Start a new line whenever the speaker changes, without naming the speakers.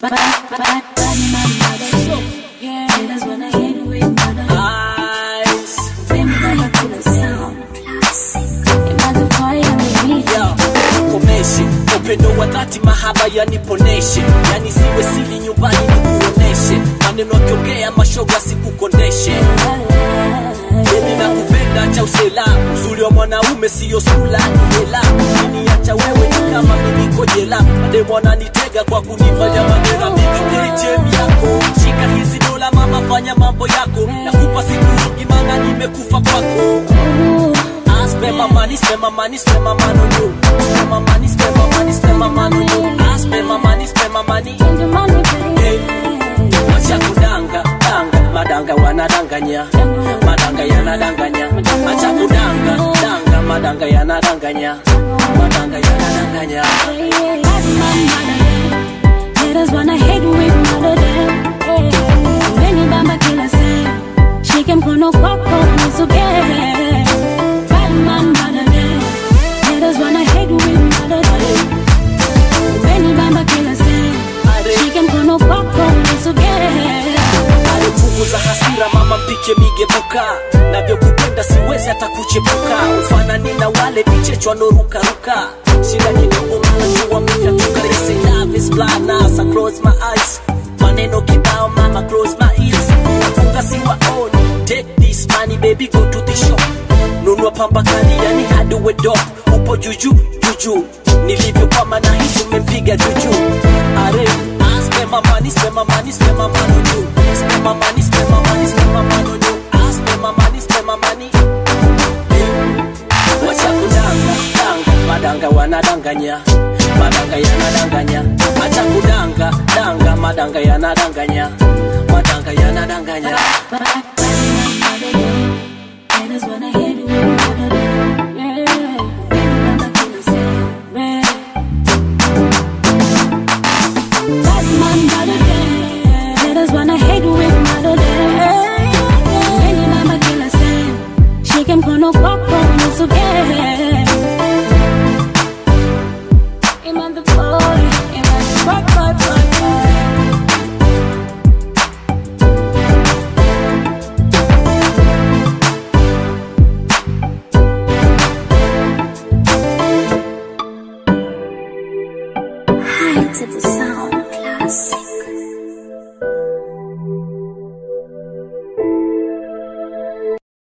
But, but, but, but my mother, yeah, haters wanna hate with mother.
Eyes.
Fame never cool a sound. Imagine fire on the beat.
Yo, komeshe upendo wa dhati mahaba yaniponeshe yani siwe sili nyumbani nikuoneshe maneno akiongea mashoga sikukondeshe Mimi nakupenda cha usela uzuri wa mwanaume siyo sula ni hela Ukiniacha wewe ni kama mimi niko jela mademu wananitega kwa kunifanya madera mimi ATM yako shika hizi dola mama fanya mambo yako nakupa siku imana nimekufa kwako I spend my money, spend my money, spend my money on you. Spend my money, spend my money, spend my money on you. I spend my money, spend my money.
Spend your money, baby.
Acha kudanga, danga, madanga wanadanganya. Madanga yanadanganya. Acha kudanga, danga, madanga yanadanganya. Madanga yanadanganya.
Bad man, mother, haters wanna hate with mother, Many bamba kila saa, shike mkono kwako nisogee. Bad man, mother, haters wanna hate with mother, Many bamba kila saa, shike mkono kwako nisogee.
alipunguza hasira mama mpike migebuka navyokupenda siwezi hata kuchepuka ufanani na wale vichechwa norukaruka shida kidogo mala jua mifyatuka They say love is blind now so I close my eyes maneno kibao mama close my ears nafunga siwaoni take this money baby go to the shop nunua pamba kali yani hadi uwe dop upo juju juju nilivyokwama na hisi umempiga juju are I spend my money, spend my money, spend my money on you. Spend my money, spend my money, spend my money on you. I spend my money, spend my money. Wacha kudanga, danga, madanga wanadanganya. Madanga yanadanganya. Acha kudanga, danga, madanga yanadanganya. Madanga yanadanganya.
But, but my mother, haters wanna hate with mother, yeah. Many bamba kila saa, yeah. Bad man, mother, haters wanna hate with mother, Many bamba kila saa, shike mkono kwako nisogee. Iman the boy, Iman the boy, boy, boy, boy. High to the